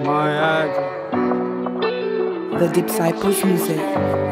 My heart. The Disciples Music.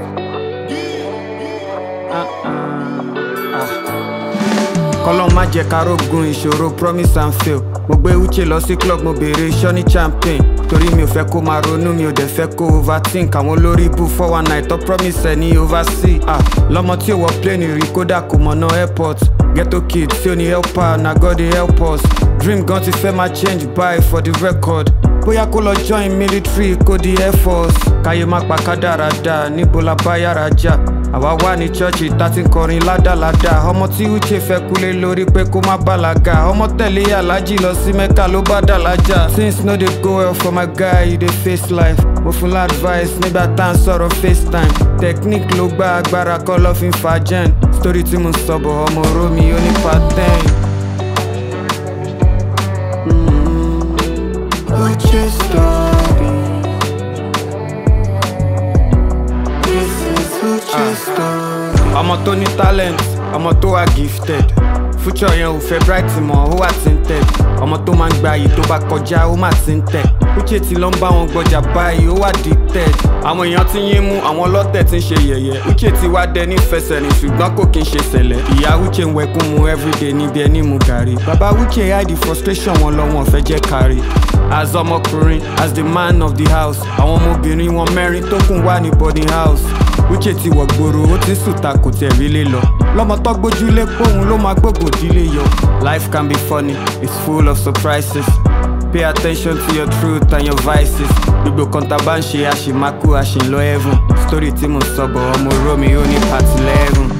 kọ́lọ́n má jẹ́ ká rógun ìṣòro promise and fail mo gbé uche lọ sí club mo béèrè sọ́ni champagne torí mi ò fẹ́ kó máa ronú mi ò dẹ̀ fẹ́ kó overthink àwọn olórí ibù four one nine tó promise ẹ̀ ní oversea ah lọ́mọ tí ò wọ plane rí kódà kò mọ̀nà airport ghetto kid tí ò ní helper na god dey help us dream gan ti fẹ́ máa change by for the record bóyá kó lọ join military kó di air force káyé má pa kádàrádà níbo la bá yàrá jà àwa wà ní chọ́ọ̀chì tá ti ń kọrin ládàládà ọmọ tí uche fẹ́ kúlé lórí pé kó má bàlágà ọmọ tẹ̀lé aláàjì lọ sí mẹ́ka ló bá dàlájà things no dey go well for my guy you dey face life mo fún la advice nígbà tá à ń sọ̀rọ̀ facetime technique ló gba agbára kọ́ lọ́ fi ń fa gen story tí mo sọ bọ̀ ọmọ romi ó ní pattern. Uche story. This is Uche story. ọmọ tó ní talent ọmọ tó wà gifted future yẹn ò fẹ́ bright mọ́ ó wà tinted ọmọ tó máa ń gba yìí tó bá kọjá ó mà ti ń tẹ̀ Uche ti lọ ń bá wọn gbọjà báyìí ó wà dicted àwọn èèyàn ti yín mú àwọn ọlọ́tẹ̀ ti ń ṣe yẹ̀yẹ́ Uche ti wá dẹ nífẹsẹ̀ ní ṣùgbọ́n kò kí ń ṣe sẹ̀lẹ̀ ìyá Uche ń wẹkún mu everyday níbi ẹni mu gàrí bàbá Uche hide the frustration wọn lọ wọn fẹ́ jẹ́ kárí as ọmọkùnrin as the man of the house àwọn ọmọbìnrin wọn mẹ́rin tó kùn wà ní boarding house Uche ti wọ̀ gbòòrò ó ti ń sùta kò tẹ̀ rí lé lọ lọ́mọ tó gbójúlé póun ló máa gbógun dílé yọ. life can be funny it's full of surprises pay attention to your truth and your vices gbogbo kan tá a bá ń ṣe àṣìmákú àṣìlọ heaven story tí mo sọ bọ̀ ọmọ romi ó ní part eleven.